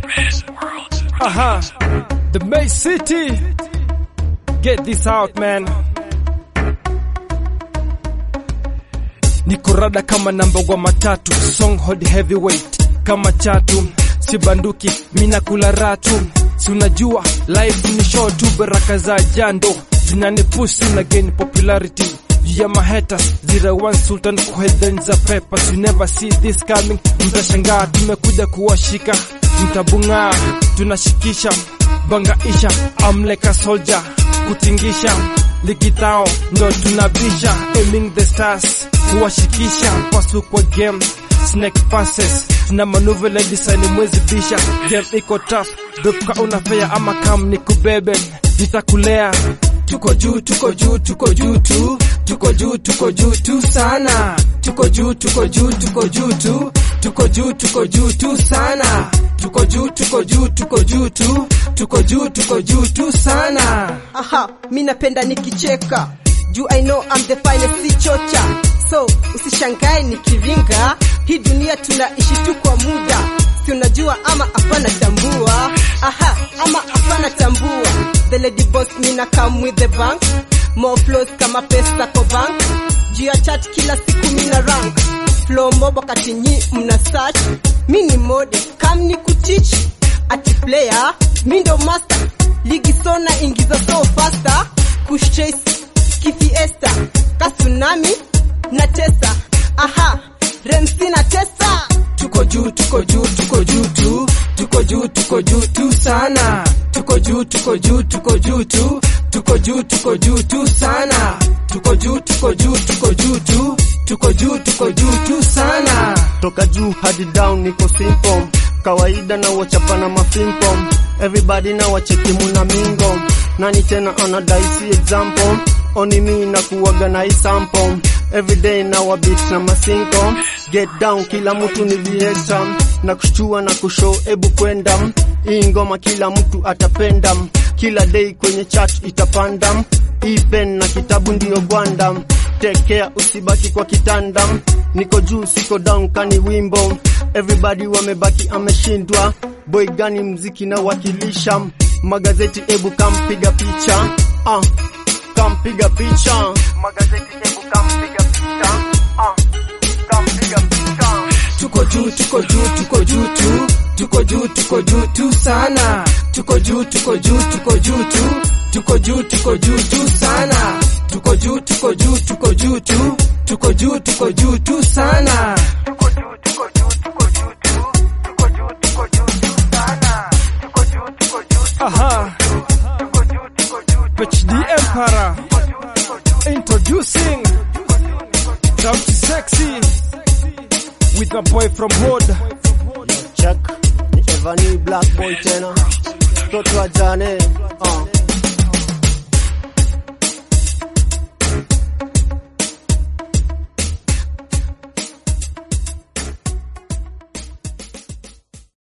Aha, the May City. Get this out, man. Niko rada kama namba wa matatu, song hold heavyweight kama chatu, si banduki mina kula ratu, si unajua life ni show tu, baraka za jando zinanipush na gain popularity ya maheta zira one sultan kuheadline za peppers you never see this coming mtashangaa tumekuja kuwashika mtabungaa tunashikisha bangaisha amleka soldier kutingisha ligitao ndo tunabisha aiming the stars kuwashikisha pasu kwa game snake passes tuna manuve la design mwezi bisha game iko tough doka unafea ama kam ni kubebe nitakulea tuko juu tuko juu tuko juu tu tuko juu tuko juu tu sana tuko juu tuko juu tuko juu tu tuko juu tuko juu tu sana tuko juu tuko juu tuko juu tu tuko juu tuko juu tu sana aha mi napenda nikicheka juu i know I'm the finest si chocha so usishangae nikiringa hii dunia tunaishi tu kwa muda si unajua ama hapana tambua aha ama hapana tambua the lady boss mina come with the bank more flows kama pesa kwa bank juu ya chat kila siku mina rank flow mob wakati nyi mna search mi ni mode kam ni kutich ati player mi ndo master ligi sona ingiza so faster kush chase kifiesta kasunami na tesa aha remsi na tesa tuko juu tuko juu tuko juu tu tuko juu tuko juu tu sana tuko juu tuko juu tuko juu tu tuko juu tuko juu tu sana tuko juu tuko juu tuko juu tu tuko juu tuko juu tu sana toka juu hadi down niko simple kawaida na wachapa na mafimpo everybody na wacheki muna mingo nani tena anadai si example oni mi na kuwaga na isample everyday na wabit na masinko get down kila mtu ni vieta na kushtua na kushow ebu kwenda hii ngoma kila mtu atapenda kila day kwenye chat itapanda hii pen na kitabu ndiyo gwanda take care usibaki kwa kitanda niko juu siko down kani wimbo everybody wamebaki ameshindwa boy gani mziki na wakilisha magazeti ebu kampiga picha ah, kampiga picha magazeti ebu kampiga picha ah, kampiga picha tuko juu tuko juu tuko juu tu tuko juu tuko juu tu sana tuko juu tuko juu tuko juu tu tuko juu tuko juu tu sana tuko juu tuko juu tuko juu tu tuko juu tuko juu tu sana tuko juu tuko juu tuko juu tu tuko juu tuko juu tu sana tuko juu tuko juu aha tuko juu tuko juu HD Empire introducing Sauti Sexy with my boy from Hood check ni Evani Black Boy tena mtoto wa jane uh.